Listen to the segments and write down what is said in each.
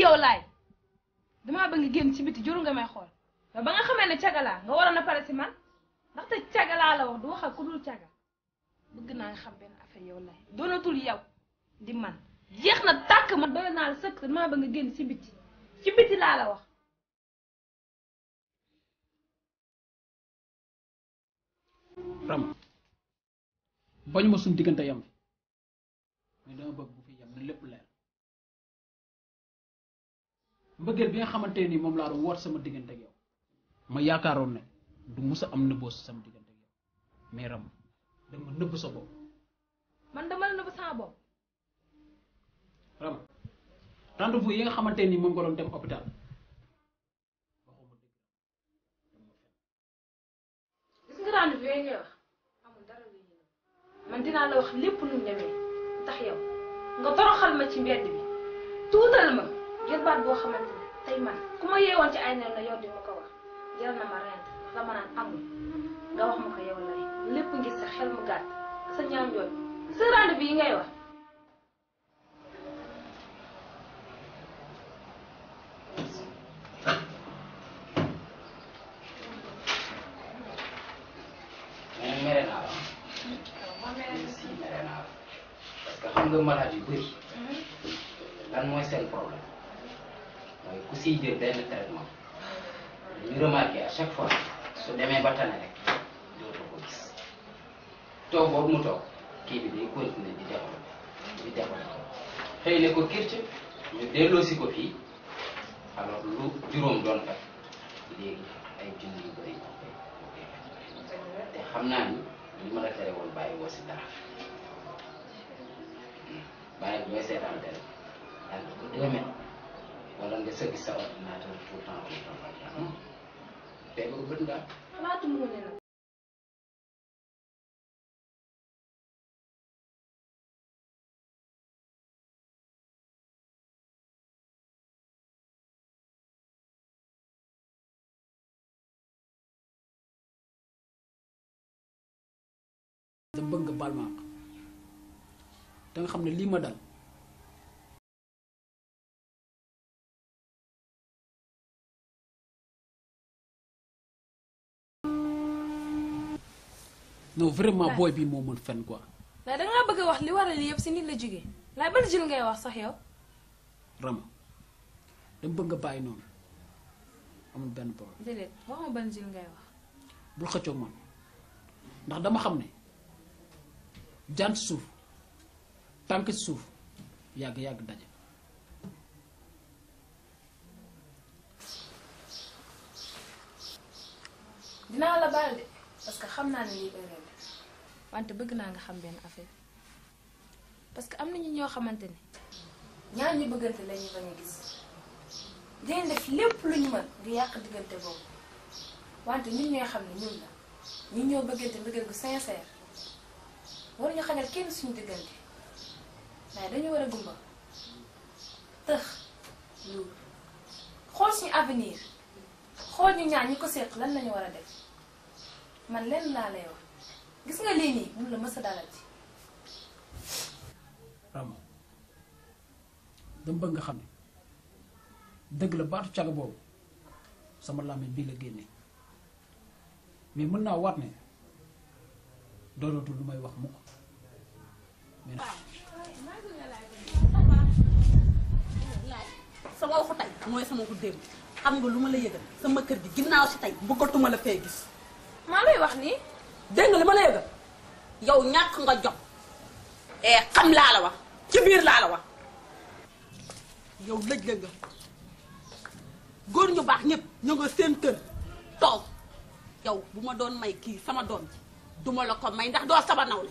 yow laay damaa bëgg nga génn ci biti juru nga may xool mais ba nga xamee ne cagalaa nga waroon a pare si man ndaxte cagalaa la wax du wax ak ku dul caga bëgg naa nga xam benn affaire yow laay doonatul yow di man jeex na tàkk man doy naa la sëkk damaa bëgg nga génn ci biti ci biti laa la wax ram bañu ma suñ diggante yam mais dama bëgg bu fi yam na lépp leer mbëggeel bi nga xamante ni moom laa doon woot sama diggante ak yow ma yaakaaroon ne du musa am nëbboo sama diggante ak yow mais ram danga ma nëbb sa bopp man dama la nëbb sama bopp ram rendez-vous yi nga xamante ni moom nga doon dem hôpital waxuma dëgg gis nga rendez-vous yooyu ngay wax amul dara lu ñu man dinaa la wax lépp lu mu demee tax yow nga toroxal ma ci mbedd bi tuutal ma ngir baat boo xamante ne tey man ku ma yeewoon ci ay nel la yow di ma ko wax jar na ma rent la ma naan amul nga wax ma ko yow lay lépp ngir sa xel mu gàtt sa ñaaw njooj sa rendez-vous yi ngay wax mais mere naa la si mere naa la parce que xam nga malade yu bëri lan mooy seen problème mooy ku siy jël benn traitement ñu remarqué à chaque fois su demee ba tane rek dootoo ko gis toog boobu mu toog kii bi day continuer di développé di développé xëy na ko kirc ñu delloosi ko fii alors lu juróom doon faj léegi ay junni yu bëri ñoo koy ñoo koy faj te xam naa ni li ma la tere woon bàyyi woo si dara bàyyi booy seetaan tere daal ko deux mètres wala nga sëgg sa ordinateur tout le temps tout le temps te ba bët nga xalaatu mu ne nag dama bëgg nga baal ma àq da nga xam ne lii ma dal non vraiment booy bi moo mën fen quoi laay dangaa bëgg a wax li waral li yëpp si nit la jógee laay ban jël ngay wax sax yow rama dama bëgg nga bàyyi noonu amul benn problème déedéet wax ma ban jël ngay wax bul xëccoog man ndax dama xam ne jant suuf tànk ci suuf yàgg-yàgg daje dinaa la baal de parce que xam naa ne lii erreur la wante bëgg naa nga xam benn affaire parce que am nañu ñoo xamante ne ñaar ñu bëggante la ñu bañ a gis dinañ def lépp lu ñu mën di yàq diggante boobu wante ñun ñooy xam ne ñun la ñun ñoo bëggante mbëggeel gu sincère war ñu xañal kenn suñu diggante waaye dañu war a gumba tëx luur xool suñu avenir xool ñu ñaar ñi ko seq lan lañu war a def man lenn laa lay wax gis nga lii nii mun la mës a dalati rama dama bëgg nga xam ne dëgg la baatu caga boobu sama làmmiñ bii la génne mais mën naa waat ne doonatul lu may wax mukk mais nag sama waxu tey mooy sama waxu démb xam nga lu ma la yëgal sama kër gi ginnaaw si tey bëggatuma la fee gis maa lay wax nii dégg nga li ma la yëgal yow ñàkk nga jot eh xam laa la wax ci biir laa la wax yow lëj la nga góor ñu baax ñëpp ñu nga seen kër toog yow bu ma doon may kii sama doom ji duma la ko may ndax doo sama nawle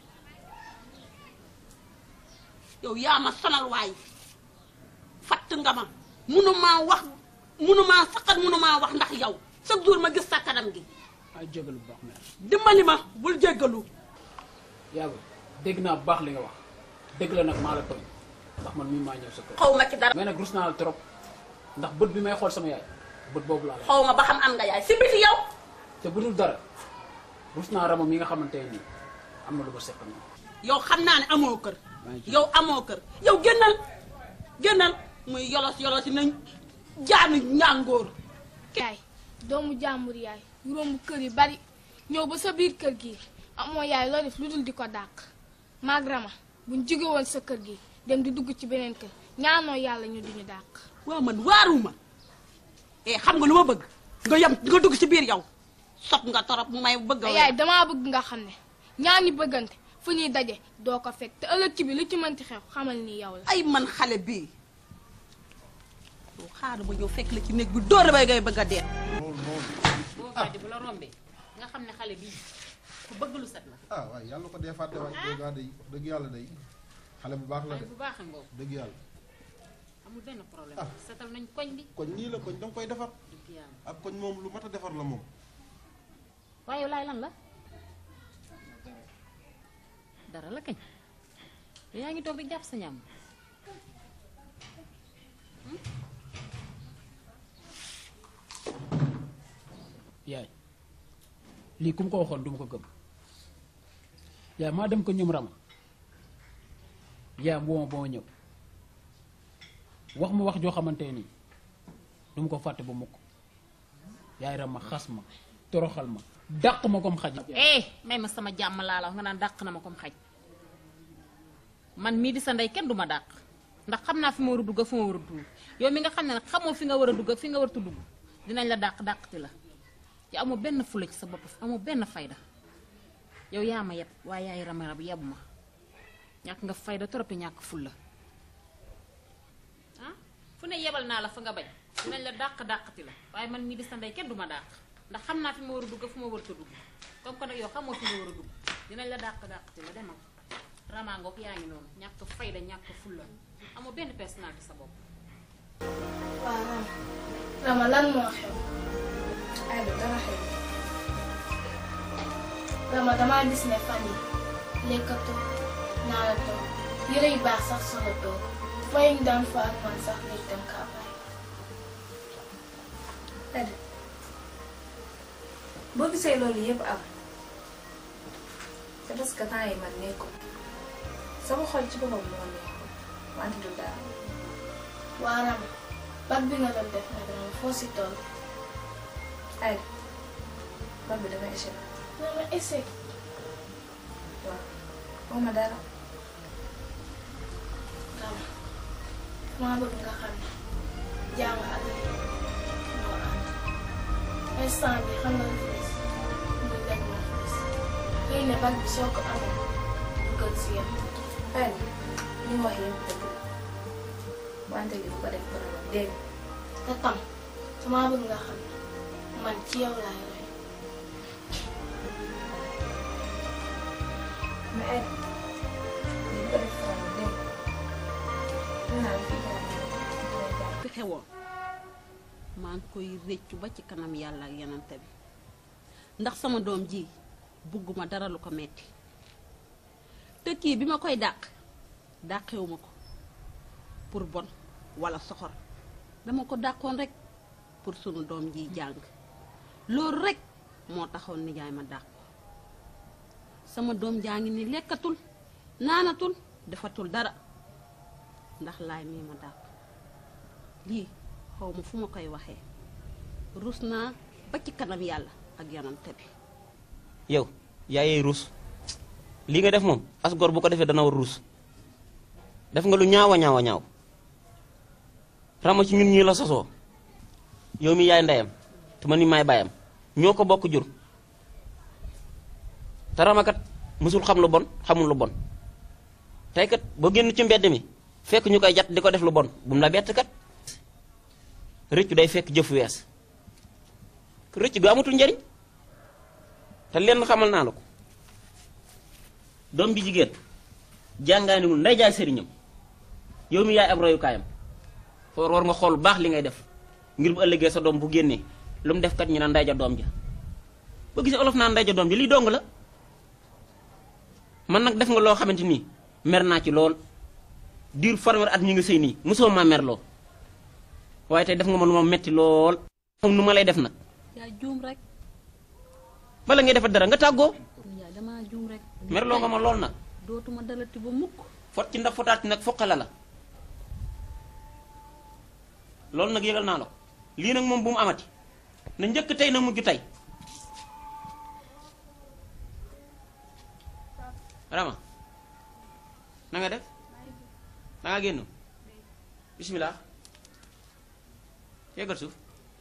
yow yaa ma sonal waay fatt nga ma munumaa wax munumaa saqat munumaa wax ndax yow chaque jour ma gis sa kanam gi ay jégalu bu baax mais dimbali ma bul jéggalu yàlla dégg naa bu baax li nga wax dégg la nag maa la tooñ ndax man mii maa ñëw sa kër xaw ma ci dara mais nag rus naa la trop ndax bët bi may xool sama yaay bët boobu laa la xaw ma ba xam am nga yaay si biti yow te bu dul dara rus naa rama mi nga xamante ne nii am na lu ko seqal yow xam naa ne amoo kër maa ngi ci yow amoo kër yow génnal génnal muy yolos yolos yi nañ jaanu ñàngoor yaay doomu jàmbur yaay yu romb kër yi bari ñëw ba sa biir kër gi amoo yaay loo def lu dul di ko dàq maag Rama buñ jóge woon sa kër gi dem di dugg ci beneen kër ñaanoo yàlla ñu duñu dàq waaw man waaruma eh xam nga lu ma bëgg nga yem nga dugg ci biir yow sob nga torop mu may bëgg a te yaay damaa bëgg nga xam ne ñaar ñi bëggante fu ñuy daje doo ko fekk te ëllëg ci bi lu ci mënti xew xamal ni yow la ay man xale bii yow xaaral ma ñëw fekk la ci néeg bi dóor la bay ngay bëgg a dee boo fàtte bu la rombee nga xam ne xale bii ku bëgg lu set la ah waaye yàlla ko dee fàtte waay dëgg yàlla day wax dëgg yàlla day xale bu baax la xale de bu baax a ngoo dëgg yàlla amul benn problème Ah. setal nañ koñ bi koñ nii la koñ danga koy defar dëgg yàlla ak koñ moom lu mat a defar la moom waaye yow laay lan la dara la kañ yow yaa ngi toog di jàpp sa ñam yaay lii ku mu ko waxoon du ma ko gëm yaay maa dem ko ñoom rama yaay boo ma boo ma ñëw wax ma wax joo xamante nii du ma ko fàtte ba mukk yaay rama xas ma toroxal ma dàq ma comme xaj eh may ma sama jàmm laa la wax nga naan dàq na ma comme xaj man mii di sa ndey kenn du ma dàq ndax xam naa fi ma war a dugg ak fi ma war a dugg yow mi nga xam ne nag xamoo fi nga war a dugg ak fi nga war a dugg dinañ la dàq dàqti la yow amoo benn fula ci sa bopp amoo benn fayda yow yaa ma yeb waaye yaay ramara bi yebu ma ñàkk nga fayda trop ñàkk fulla ah fu ne yebal naa la fa nga bañ dinañ la dàq dàqti la waaye man mii di sa ndey kenn du ma dàq ndax xam naa fi ma war a dugg fu ma war a dugg comme que nag yow xamoo fi nga war a dugg dinañ la dàq dàqti la demal ramaangook yaa ngi noonu ñàkk fayda ñàkk fulla amoo benn personnalité sa bopp waaw Rama Rama lan moo xew ay da dara xew Rama damaa gis ne fan yi lekkatoo naanatoo yëre yu baax sax solo toog fay ñu daan fa ak man sax léegi dem kaa bàyyi Tëdd boo gisee loolu yëpp am c'est parce que temps yi man nekkul sama xol ci boppam moo nekkul wante du dara waa Rama bag bi nga doon def nag Rama foo si toll ay bag bi dama échec Rama essaye waaw moom ma dara Rama maa bëgg nga xam ne jàng ak moo ànd instant bi xam nga lu fi des muy lekk moo fi des xëy na bag bi soo ko amee du gën si yow ay li mu wax yëpp dëgg la wante li bu ko def problème dégg te tam sama bëgg nga xam ne man ci yow laay roy mais ay li bu ko def problème dégg ñu naan fii dara fi xewoon maa ngi koy réccu ba ci kanam yàlla ak yenante bi ndax sama doom ji bugguma dara lu ko metti te kii bi ma koy dàq dàqewuma ko pour bon walla soxor dama ko dàqoon rekk pour sunu doom ji jàng loolu rekk moo taxoon nijaay ma dàq ko sama doom jaa ngi ni lekkatul naanatul defatul dara ndax laay mii ma dàq lii xaw ma fu ma koy waxee rus naa ba ci kanam yàlla ak yonante bi yow yaayee ruus lii nga def moom as gor bu ko defee dana war ruus def nga lu ñaawa ñaawa ñaaw rama ci ñun ñii la sosoo yow mi yaay ndeyam te man mi maay baayam ñoo ko bokk jur te ramakat mësul xam lu bon xamul lu bon tey kat boo génn ci mbedd mi fekk ñu koy jat di ko def lu bon bu mu la bett kat rëccu day fekk jëf wees rëcc gu amatul njariñ te lenn xamal naa la ko doom bi jigéen jàngaaniwul nday jaay sëriñam yow mi yaay ab royukaayam foor war nga xool bu baax li ngay def ngir bu ëllëgee sa doom bu génnee lu mu def kat ñu naan nday ja doom ja boo gisee olof naan nday ja doom ja lii dong la man nag def nga loo xamante nii mer naa ci lool diir fanweeri at ñu ngi sëy nii mosoo maa merloo waaye tey def nga ma lu ma metti lool xam nu ma lay def nag yaa juum rek bala ngay defar dara nga tàggoo yaa damaa juum rek merloo nga ma lool nag dootuma dalati ba mukk fot ci ndax fotaat nag foqala la loolu nag yëgal naa la ko lii nag moom bu mu amati na njëkk tey na mujj tey Rama na nga def da nga génn bismillah yeggal suuf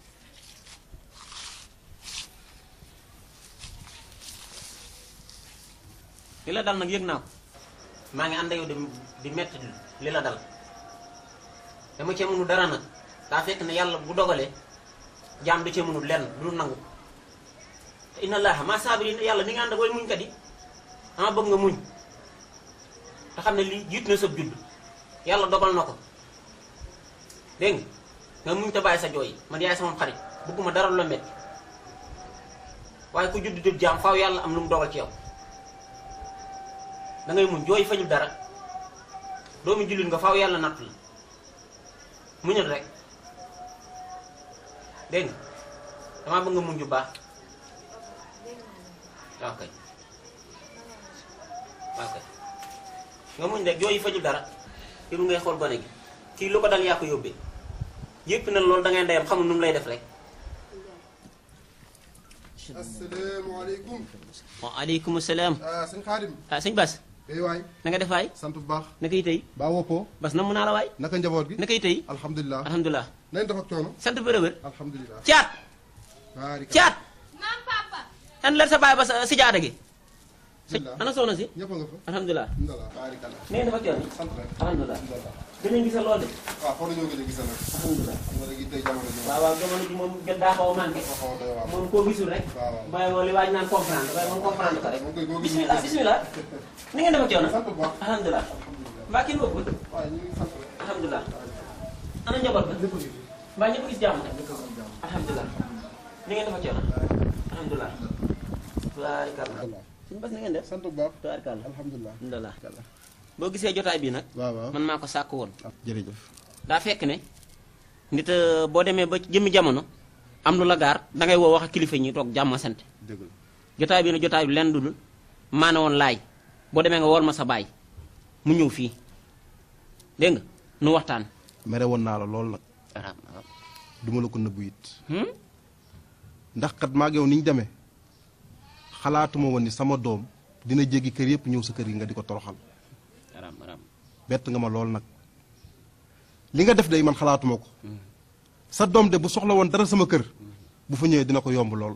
li la dal nag yëg naa ko maa ngi ànd ak yow di di metti li la dal dama cee mënu dara nag daa fekk ne yàlla bu dogalee jaam du cee mënul lenn du nangu te inna allaha ma saabiriin yàlla ni nga ànd ak way muñkat yi dama bëgg nga muñ te xam ne lii jiit na sa judd yàlla dogal na ko dégg nga nga muñ te bàyyi sa jooy man yaay sama xarit bëgguma dara lu la metti waaye ku judd dib jaam faaw yàlla am lu mu dogal ci yow da ngay muñ jooy fañul dara doomu jullit nga faaw yàlla natt la muñal rek dégg nga damaa bëgg nga muñ bu baax waaw kay waaw kay nga muñ rek jooy fajul dara yow ngay xool gone gi kii lu ko dal yaa ko yóbbee yëpp na loolu da ngay ndeyam xamul nu mu lay def rek asalaamaaleykum. waaleykum salaam ah sëñ Xaadim. ah sëñ Bas eh waay. na nga def waay sant bu baax. naka yi tey baa woppoo. Bas na mu naa la waay naka njaboot gi. naka yi tey alhamdulilah. alhamdulilah nañ def ak coono. sant bërë bër alhamdulilah. caat baarika. caat naam papa. an la sa baay ba sa si jaada gi si alhamdulilah. ana soxna si ñëpp a nga fa. alhamdulilah alhamdulilah baarika la. nee dafa coono sant rek. alhamdulilah alhamdulilah. gën a gisa lool de waaw xool nañoo gën a gisal nag. alhamdulilah xam nga léegi tey jamono ji moom. waaw waaw jamono ji moom gën daa xaw a manqué dafa xaw a doy waar. moom koo gisul rek waaw waaw. bàyyi woo li waaj naan comprendre waaye moom comprendre ko rek moom koy koo gis. bismillah bismillah ni ngeen def ak coono sant bu baax. alhamdulilah alhamdulilah. mbaa kenn bokkul waaw ñu ngi sant rek. alhamdulilah ana njaboot ba ñëpp a ngi fi. mbaa ñëpp gis jàmm ñëpp a am jàmm. alhamdulilah ni ngeen def ak coono alhamdulilah tubaarikàlla suñu bas ni ngeen def sant bu baax. tubaarikàlla alhamdulilah. alhamdulilah boo gisee jotaay bi nag waaw waaw. man maa ko sàkk woon jërëjëf. daa fekk ne nit euh, boo demee ba jëmmi jamono am lu la gaar dangay woo wax ak kilifa yi ñu toog jàmm sant dëgg la. jotaay bi ne jotaay bi lenn dudul maana woon laay boo demee nga wool ma sa baay mu ñëw fii dégg nga nu waxtaan mere woon naa la lool nag. araam araam duma la ko nëbbu it. hmm? ndax kat maag yow ni ñu demee xalaatuma woon ni sama doom dina jéggi kër yëpp ñëw sa kër yi nga di ko toroxal araam araam bett nga ma lool nag li nga def day man xalaatuma ko sa doom de bu soxla woon dara sama kër bu fa ñëwee dina ko yomb lool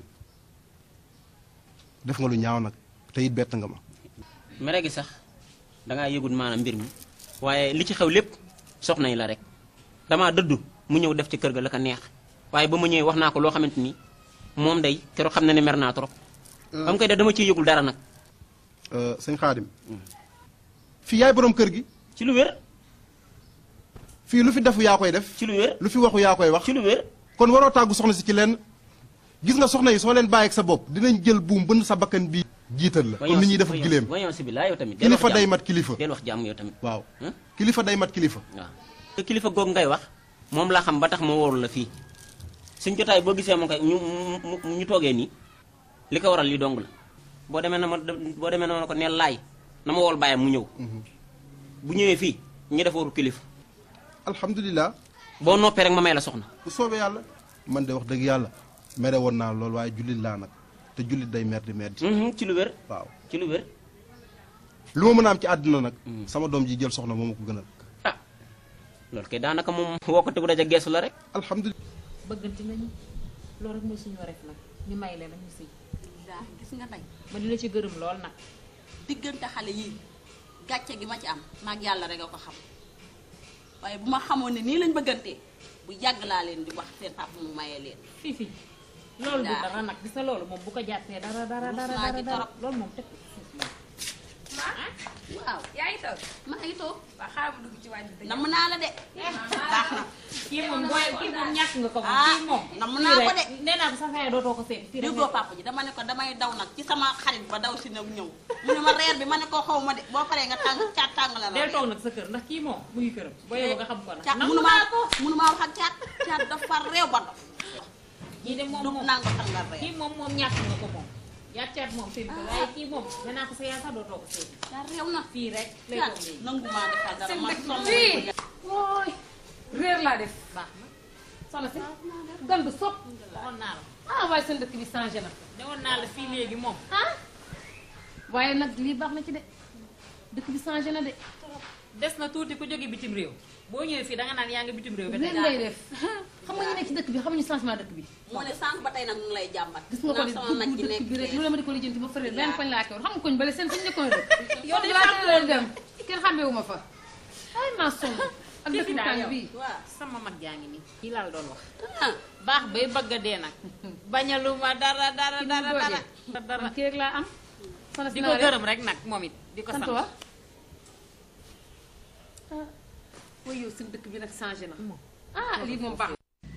def nga lu ñaaw nag te it bett nga ma mere gi sax dangaa yëgut maanaam mbir mi waaye li ci xew lépp soxna yi la rek damaa dëddu mu ñëw def ci kër ga la ko neex waaye ba ma ñëwee wax naa ko loo xamante ni moom day keroog xam na ne mer naa trop ba mu koy def dama ciy yëgul dara nag Euh, sëñ xaadim fii yaay borom kër gi ci lu wér fii lu fi defu yaa koy def ci lu wér lu fi waxu yaa koy wax ci lu wér kon waroo tàggu soxna si ci lenn gis nga soxna yi soo leen bàyyi ak sa bopp dinañ jël buum bënn sa bakkan bi jiital la comme ni ñuy def ak gileem wañoon si bi laa yow tamit del wax kilifa day jàmm. mat kilifa del wax jàmm yow tamit waaw Hein? kilifa day mat kilifa waaw te kilifa googu ngay wax moom laa xam ba tax ma wóorul la fii suñ jotaay boo gisee moom koy ñu mu- mu- ñu toogee nii li ko waral li dong la boo demee na ma boo demee na ma ko neel laay na ma wool bàyyam mu ñëw bu ñëwee fii ñu def waru kilifa alhamdulilah boo noppee rek ma may la soxna bu soobee yàlla man de wax dëgg yàlla mere woon naa lool waaye jullit laa nag te jullit day mer di mer di Mhm, ci lu wér waaw ci lu wér lu ma mën a am ci àdduna nag sama doom ji jël soxna moo ma ko gënal ah loolu kay daanaka moom woo ko te bu daja geesu la rek alhamdulilah bëggante nañu loolu rek mooy suñu wareef nag ñu may leen ñu sëy daa gis nga tey ma dina ci gërëm lool nag diggante xale yii gàcce gi ma ci am maag yàlla rek a ko xam waaye bu ma xamoon ne nii lañ bëggantee bu yàgg laa leen di wax seen papa mu mayee leen fii fii loolu du Daa. dara nag gis nga loolu moom bu ko jàppee dara dara Rus dara naa dara ci dara torop. loolu moom teg ko ci suuf moom. waaw yaa ngi toog maa ngi toog waa xaaral ma dugg ci wàññi bi. namm naa la de baax na kii moom booy kii moom ñàkk nga ko moom Ah, kii moom namm fii naa ko rek. de. nee naa ko sax xëy dootoo ko seet fii rek déggoo papa ji dama ne ko damay daw nag ci sama xarit ba daw si nag ñëw mu ne ma reer bi ma ne ko xaw ma de boo paree nga tàng caat tàng la del toog nag sa kër ndax kii moom mu ngi këram boo yeboo nga xam ko nag caat nangu munumaa naa ko munumaa wax ak caat caat dafa réew ba dof kii de moom du moom nangu tàngal reer kii moom moom ñàkk nga ko moom yàccaat moom seen ko waaye kii moom nee naa ko sa yaa sax dootoo ko seet caat réew na fii rek lay caat toog léegi nangu maa defal dara seen ma dëkk sonn fii wooy réer laa def baax na soxna si gan bu sopp waxoon naa la ah waaye seen dëkk bi changé na newoon naa la fii léegi moom ah waaye nag lii baax na ci de dëkk bi changé na de des na tuuti ku jóge bitim réew boo ñëwee fii danga naan yaa ngi bitim réew ba leen ngay def xam nga ñu nekk ci dëkk bi xamuñu changement dëkk bi moo ne sànq ba tey nag mu ngi lay jàmbat. gis nga ko naan de sama nag dugg ki dëkk nekk bi rek fee. lu la ma di ko lijjanti ba fële benn koñ laa koy xam nga koñ bale seen suñu njëkkoon rek Yow de laa sànq leen dem kenn xàmmeewu ma fa ay maa sonn ak Fii dëkk fi bu daal tàng yow. bii waaw sama mag jaa ngi nii kii laa la doon wax ah baax bay bëgg a dee nag bañaluma dara dara Ki dara mu dara doojee. dara man kii rek laa am soxna si di naa ko def. gërëm rek nag moom it di ko sant sant wa ah waaye yow seen dëkk bi nag changé na ah lii moom baax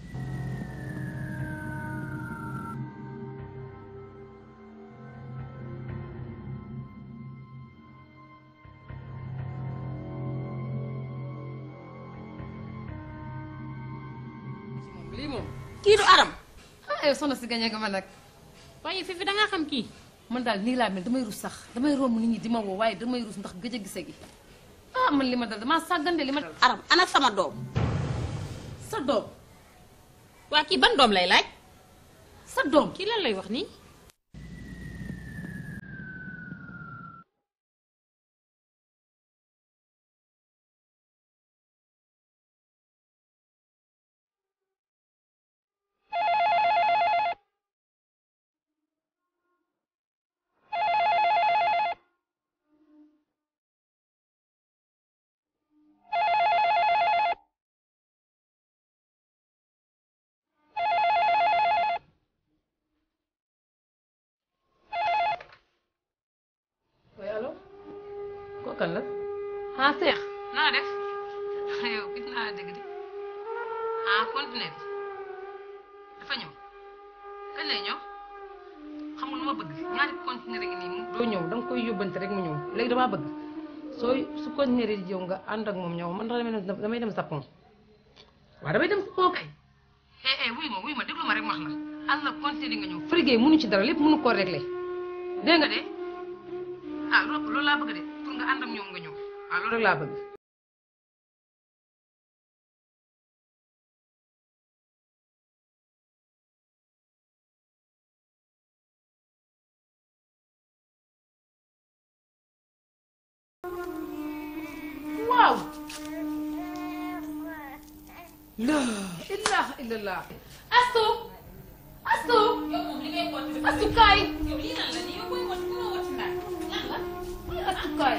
moom lii moom kii du aram. ah yow soxna si gañe nga ma nag waaye fi fi dangaa xam kii man daal nii laa mel damay rus sax damay romb nit ñi di ma woo waaye damay rus ndax gëj a gise gi ah man li ma dal damaa sàggande li ma dal aram ana sama doom. sa doom waa kii ban doom lay laaj sa doom kii lan lay wax nii oui allo kooku kan la ah Seex naa def yow gis naa la dégg de ah continué bi dafa ñëw kañ lay ñëw xam nga lu ma bëgg ñaari continué rek nii mu doo ñëw da nga koy yóbbante rek mu ñëw léegi damaa bëgg sooy su continué di jëw nga ànd ak moom ñëw man damay dem damay dem Japon waaw damay dem Japon kay eh eh wuy ma wuy ma déglu ma rek ma wax la ànd la continué nga ñëw frigé mënu ci dara lépp mënu koo réglé dégg nga de ah loolu loolu laa bëgg de pour nga ànd ak ñoom nga ñëw ah loolu rek laa bëgg. waaw. la ilaha illallah. astu astu astu kaay. yow lii lan la nii yow booy wat ku ma wat ndax lan la ay astu kaay.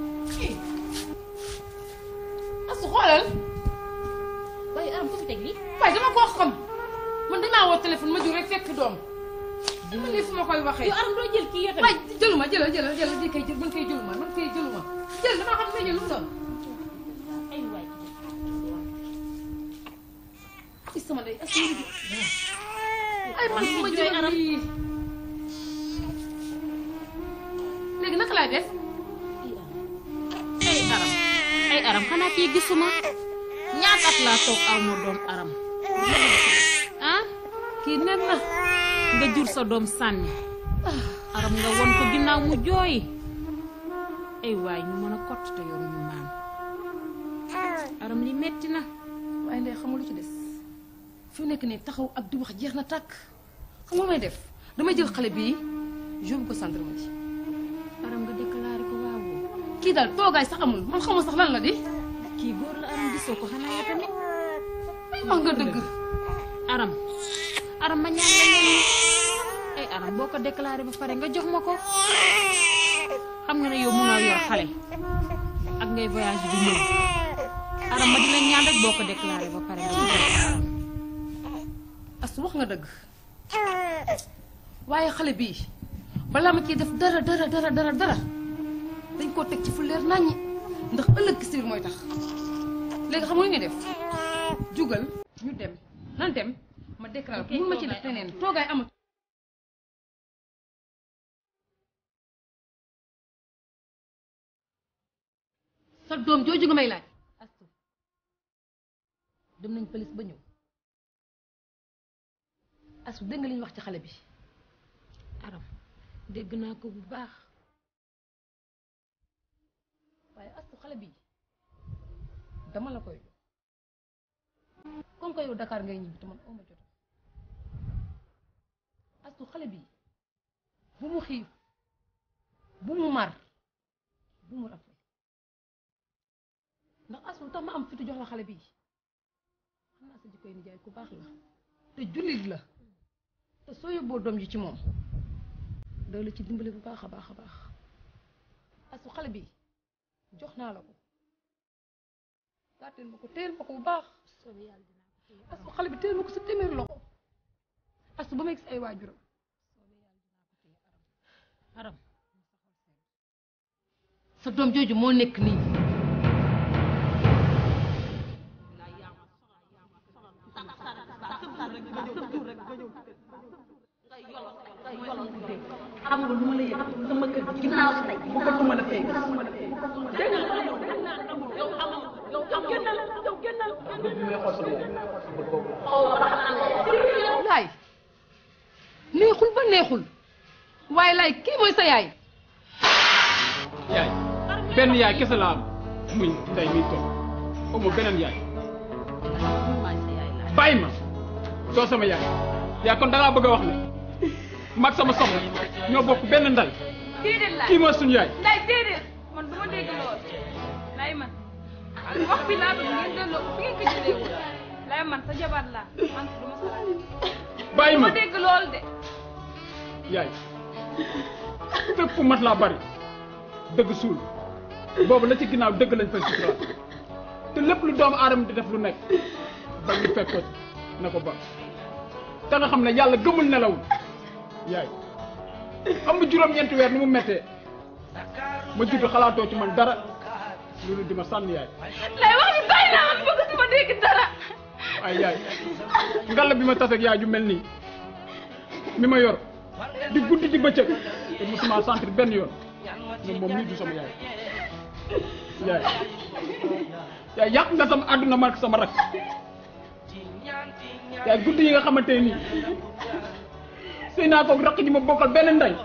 astu xoolal. waaye aram ko fi teg lii waaye dama koo xam man damaa woo téléphone ma jur rek fekk doom. dama lii fu ma koy waxee. yow aram doo jël kii yow waay tamit jëluma jëlal jëlal jëlal di koy jël man koy jëluma man koy jëluma jël dama xam ne jël lu mu doon. ay waay ci sama ndey astu ay man fu ma jooy jëlal aram. lii. léegi naka laay def. ay aram ay aram xanaa kii gisuma ñaata at laa toog aw ma doom aram ah kii nen na. nga jur sa doom sànni aram nga won ko ginnaaw mu jooy ay waay ñu mën a kott te yoon ñu maam aram li metti na waaye ndey xamul lu ci des fi mu nekk nii taxaw ak di wax jeex na tàkk xam nga may def damay jël xale bii yóbbu ko gendarmerie aram nga déclaré ko waawoo kii daal toogaay sax amul man xamul sax lan la di kii góor la aram gisoo ko xanaa yow tamit ay wax nga dëgg aram aram ma ñaan la ñaan ay aram boo ko déclaré ba pare nga jox ma ko xam nga ne yow mënoo yor xale ak ngay voyage bi ñëw aram ma di la ñaan rek boo ko déclaré ba pare nga jox ma ko aram asu wax nga dëgg waaye xale bii balaa ma ciy def dara dara dara dara dara dañ koo teg ci fu leer naññi ndax ëllëg si biir mooy tax léegi xam nga lu ñuy def jugal ñu dem nan dem ma déclaré ko mun ma ci def leneen toogaay amatu sa doom jooju nga may laaj astu dem nañ pëlis ba ñëw astu dégg nga li ñu wax ci xale bi aram dégg naa ko bu baax waaye astu xale bi dama la koy jox comme que yow Dakar ngay ñibbi te man aw ma jot astu xale bi bu mu xiif bu mu mar bu mu rafet ndax astu tax ma am fitu jox la xale bi xam naa sa jikkoy nijaay ku baax la te jullit la te soo yóbboo doom ji ci moom da la ci dimbali bu baax a baax a baax astu xale bi jox naa la ko gàttal ma ko téel ma ko bu baax astu xale bi téel ma ko sa téeméeri loxo astu ba may gis ay waajuram aram sa doom jooju moo nekk nii xam nga lu ma la yëg sama kër gi ginnaaw si tey bëggatuma la fay gis dégg nga yow amoo yow yow génnal yow génnal laay neexul ba neexul waaye laay kii mooy sa yaay yaay benn yaay kese la am muy ndey mi toog amoo beneen yaay bàyyi ma doo sama yaay yaa kon da ngaa bëgg a wax ne mag sama soxna ñoo bokk benn ndey déedéet laay kii mooy suñu yaay laay déedéet man du ma dégg lool laay man wax bi laa bëgg ngeen delloo ko fi ngeen ko jëlee woon laay man sa jabar laa man du ma sa bàyyi du ma ma dégg lool de yaay fépp fu mat laa bari dëgg suul boobu la ci ginnaaw dëgg lañ fay suturaal te lépp lu doomu aadama di def lu nekk ba ñu fekk ko ci na ko ba te nga xam ne yàlla gëmul nelawul yaay am bu juróom-ñeenti weer ni mu mettee ma judd xalaatoo ci man dara loolu di ma sànni yaay laay wax bi bàyyi naa man bëgg du ma dégg dara ay yaay ngalla bi ma taseeg yaay ju mel nii mi ma yor di guddi di bëccëg te musuma sentir benn yoon ne moom nii du sama yaay yaay yaay yàq nga sama àdduna man ak sama rak yaay guddi yi nga xamante nii sëy naa koog rakk ji ma bokkal benn ndey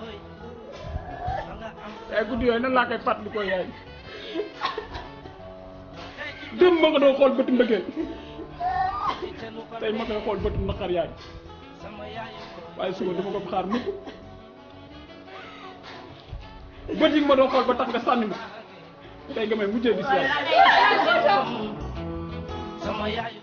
yaay guddi yooyu nan laa koy fàttali ko yaay démb ma nga doo xool bëtu mbëggeel tey ma koy xool bëtu naqar yaay waaye suba dama ko xaar mukk bët yi nga ma doon xool ba tax nga sànni ma tey nga may mujjee gis yaay sama yaay